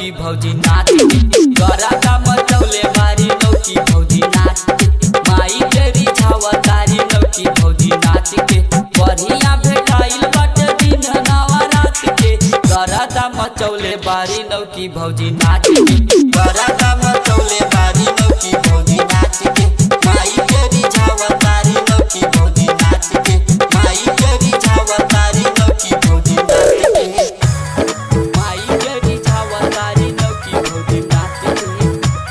नौकी भौजी नाच गराका मचौले बारी नौकी भौजी नाच माई तेरी छावा तारी नौकी भौजी नाच के बढ़िया भेटाइल बाटे दिन नवा रात के गराका मचौले बारी नौकी भौजी नाच गराका मचौले बारी नौकी भौजी नाच के माई तेरी छावा तारी नौकी भौजी नाच के माई तेरी छावा तारी नौकी भौजी नाच के माई तेरी छावा तारी नौकी भौजी नाच के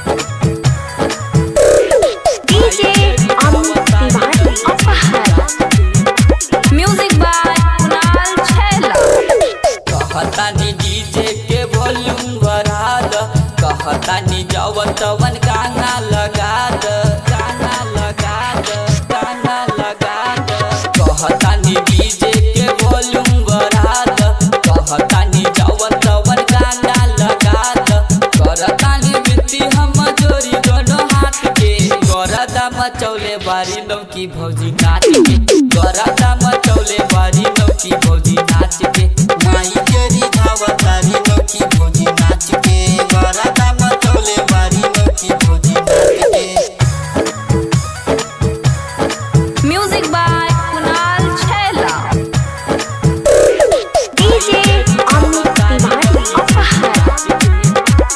DJ Amit Tiwari Apahar. Music by Kunal Chhela. कहतानी डीजे के वॉल्यूम बढ़ा द कहतानी जवन तवन गाना लगा द गाना लगा द गाना लगा द कहतानी डीजे के वॉल्यूम बढ़ा द कहतानी जवन तवन गाना लगा द करतानी मिट्टी हम जोरी दोनों हाथ के गरदा मचौले बारी नौकी भौजी नाच के गरदा मचौले बारी नौकी भौजी नाच के माई केरी धावतारी नौकी भौजी नाच के गरदा मचौले बारी नौकी भौजी नाच के Music by Kunal Chhela. DJ Amit Tiwari Apahar.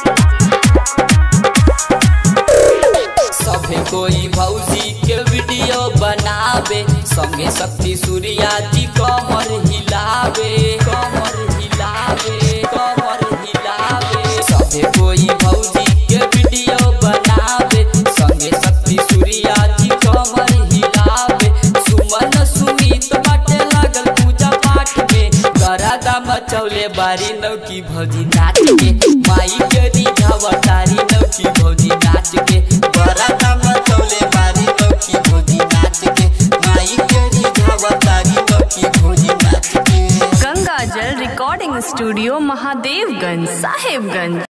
सभे कोई भौजी के वीडियो बनावे संगे शक्ति सूर्या जी कमर हिलावे कमर हिलावे कमर हिलावे सभे कोई भौजी के वीडियो बनावे संगे शक्ति सूर्या जी कमर हिलावे सुमन सुमित बाटे लागल पूजा पाठ में गरादा मचौले बारी नौकी भौजी नाच के माई के रिझावा तारी नौकी भौजी नाच के गरादा मचौले बारी नौकी भौजी नाच के माई के रिझावा तारी नौकी भौजी नाच के Ganga Jal Recording Studio, Mahadevganj, Sahibganj.